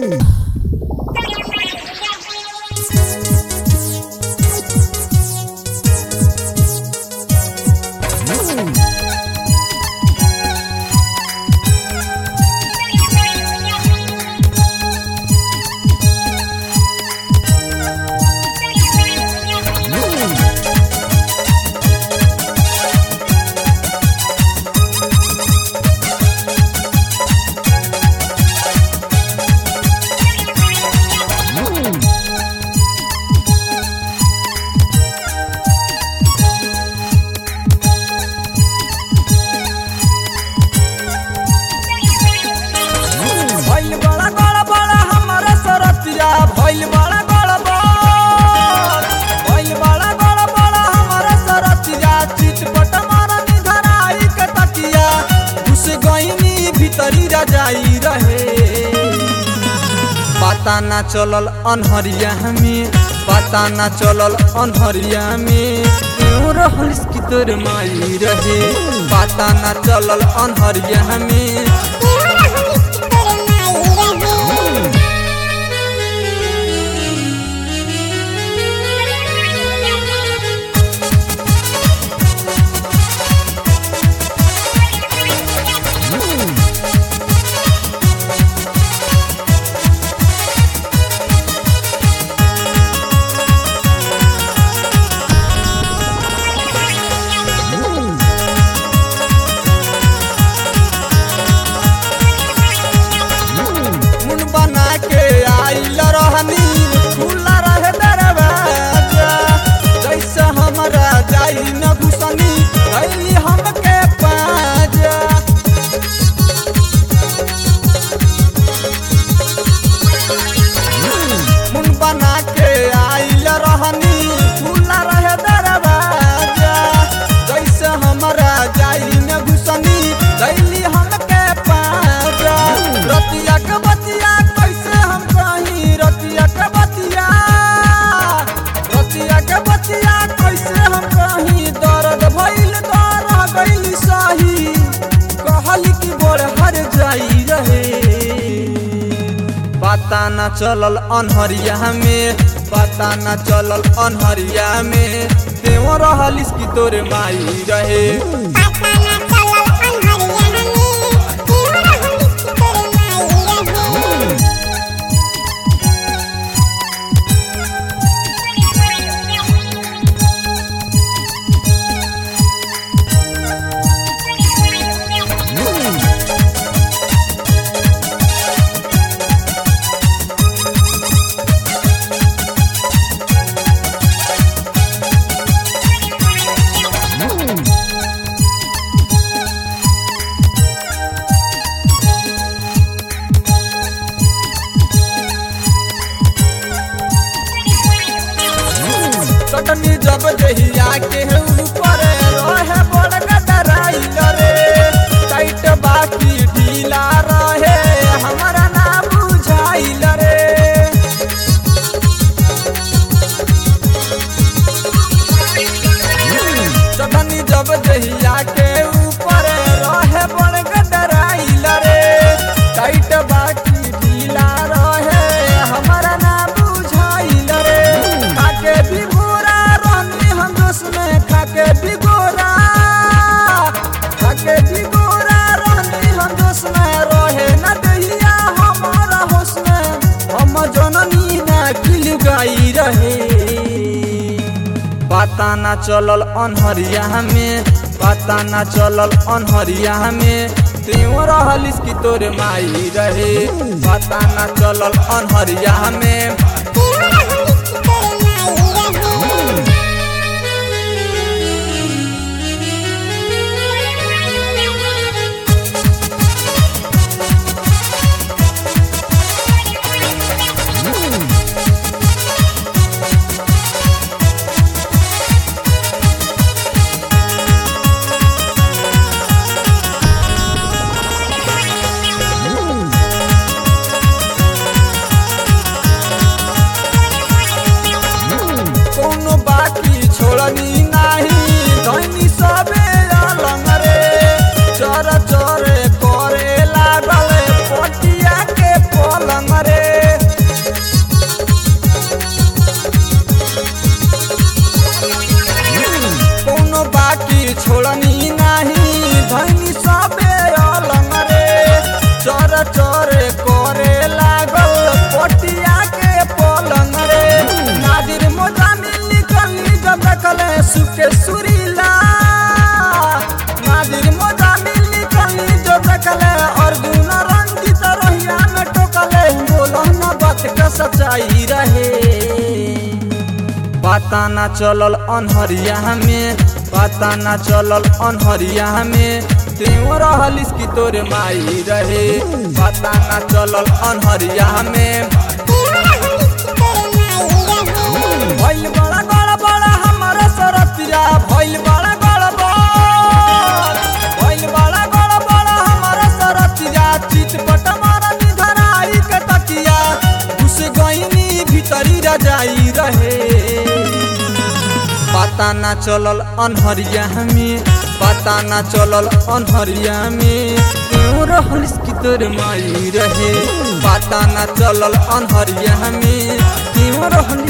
भइल बड़ा बड़ा बड़ा हमारा सरतिया भइल बड़ा बड़ा बड़ा भइल बड़ा बड़ा बड़ा हमारा सरतिया चिटपट मारा निधराई के तकिया घुस गईनी भीतरी रजाई रहे पता ना चलल अनहरिया में पता ना चलल अनहरिया में क्यों रहल की तोर माई रहे पता ना चलल अनहरिया में मुन बना के आइल रहनी खुला रहे दरवाजा जैसे हमरा जाई न घुसनी कैली हमके पाजा मुन बना के आइल रहनी खुला रहे दरवाजा जैसे हमरा जाई न घुसनी कैली हमके पाजा रतिया के बतिया कैसे हम कहीं रतिया के बतिया रतिया के बतिया कैसे हम कहीं दर्द भइल दर्द गइल सही कहली कि बोर हर जाई रहे पता न चलल अनहरिया में पता न चलल अनहरिया में तेव रहलिस कि तोरे माई रहे चटनी जब दहिया के ऊपर रहे बड़ गडराइल रे टाइट बाकी ढीला रहे हमारा ना बुझाइल रे चटनी जब दहिया के ऊपर रहे बड़ गडराइल रे टाइट बाकी ढीला रहे हमारा ना बुझाइल रे खाके भी गोरा रहनी हम जोश में खाके भी गोरा खाके भी गोरा रहनी हम जोश में रहे ना दहिया हमारा होश में हम जननी ना किल गाई रहे पता ना चलल अनहरिया में पता ना चलल अनहरिया में त्यों रहलिस कि तोरे माई रहे पता ना चलल अनहरिया में सच्चाई रहे पता ना चलल अनहरिया में पता ना चलल अनहरिया में त्यों रहलिस की तोरे माई रहे पता ना चलल अनहरिया में भइल बड़ा बड़ा बड़ा हमारा सरतिया भइल बड़ा बड़ा बड़ भइल बड़ा बड़ा बड़ा हमारा सरतिया चितपट मारा निधराई के तकिया घुस गईनी भीतरी रजाई रहे पता ना चलल अनहरिया में पता ना चलल अनहरिया में क्यों रहलिस की तोर माई रहे पता ना चलल अनहरिया में क्यों रहल